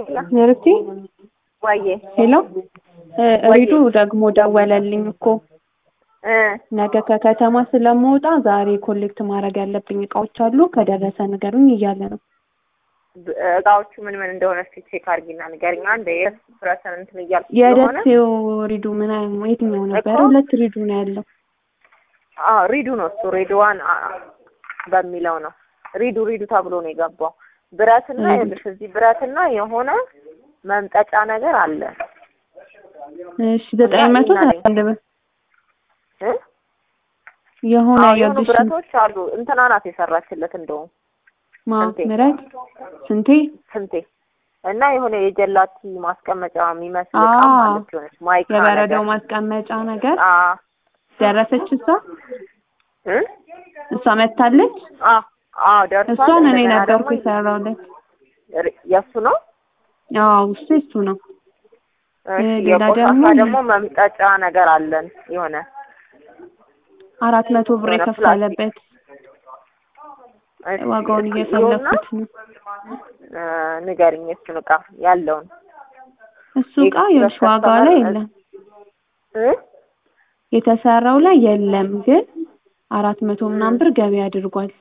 ንርቴ ዋዬ ሄሎ ሪዱ ደግሞ ደወለልኝ እኮ ነገ ከከተማ ስለምወጣ ዛሬ ኮሌክት ማድረግ ያለብኝ እቃዎች አሉ ከደረሰ ንገሩኝ እያለ ነው። እቃዎቹ ምን ምን እንደሆነ እስኪ ቼክ አድርጊና ንገሪኝ። አንድ የስፕረሰን እንትን እያልኩ ስለሆነ የደሴው ሪዱ ምን አይነት የትኛው ነበረ? እኮ- ሁለት ሪዱ ነው ያለው። አዎ ሪዱ ነው እሱ ሬድዋን በሚለው ነው ሪዱ ሪዱ ተብሎ ነው የገባው። ብረትና ሪዱ። ይኸውልሽ እዚህ ብረትና የሆነ መምጠጫ ነገር አለ እሺ ዘጠኝ መቶ እና እኔ- አንድ ብር እ? የሆነ አዎ የሆኑ የልሽ ብረቶች አሉ። እንትና ናት የሰራችለት እንደውም ማ ስንቴ? ምረት ስንቴ ስንቴ እና የሆነ የጀላቲ ማስቀመጫ የሚመስል እቃ አዎ። ማለት የሆነች ማይካ የበረዶ ነገር ማስቀመጫ ነገር አ ደረሰች እሷ እ እሷ መታለች። አ አ ደርሷል። እሷን እኔ እንደገና ነበርኩ ደግሞ የሰራውለት። ር- የእሱ ነው። አዎ እሱ እሱ ነው። እሺ ሌላ የቆሻሻ ደግሞ- ደግሞ መምጠጫ ነገር አለን የሆነ አራት መቶ ብር የሆነ የከፈለበት እሺ፣ ዋጋውን እስኪ ይኸውና፣ እየፈለኩት ነው። እ ንገሪኝ እሱን እቃ ያለውን እሱ እቃ የውሽ ዋጋው ላይ የለም እ የተሰራው ላይ የለም፣ ግን አራት መቶ ምናምን ብር ገቢ አድርጓል።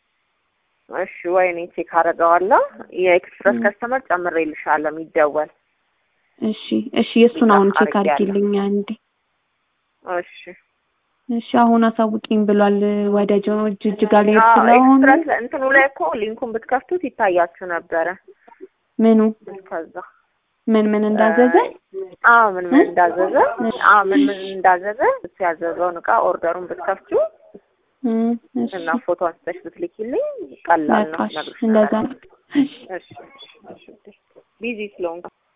እሺ ወይኔ ቼክ አደርገዋለሁ። የኤክስፕረስ ከስተመር ጨምሬልሻለሁ የሚደወል እሺ እሺ፣ የእሱን አሁን ቼክ አድርጌያለሁ። አድርጊልኝ አንዴ። እሺ እሺ አሁን አሳውቂኝ ብሏል። ወደ ጆ ጅጅጋ ሊሄድ አዎ ስለሆነ ኤክስፕረስ ላይ- እንትኑ ላይ እኮ ሊንኩን ብትከፍቱት ይታያችሁ ነበረ። ምኑ ከዛ ምን ምን እንዳዘዘ አዎ ምን ምን እ? እንዳዘዘ አዎ ምን ምን እንዳዘዘ እሱ ያዘዘውን እቃ ኦርደሩን ብትከፍቱ እ፣ እሺ እና ፎቶ አንስተሽ ብትልኪልኝ ቀላል ነው። በቃ እሺ፣ ነግርሽ እንደዛ ነው። እሺ እሺ እሺ እሺ ቢዚ ስለሆንኩ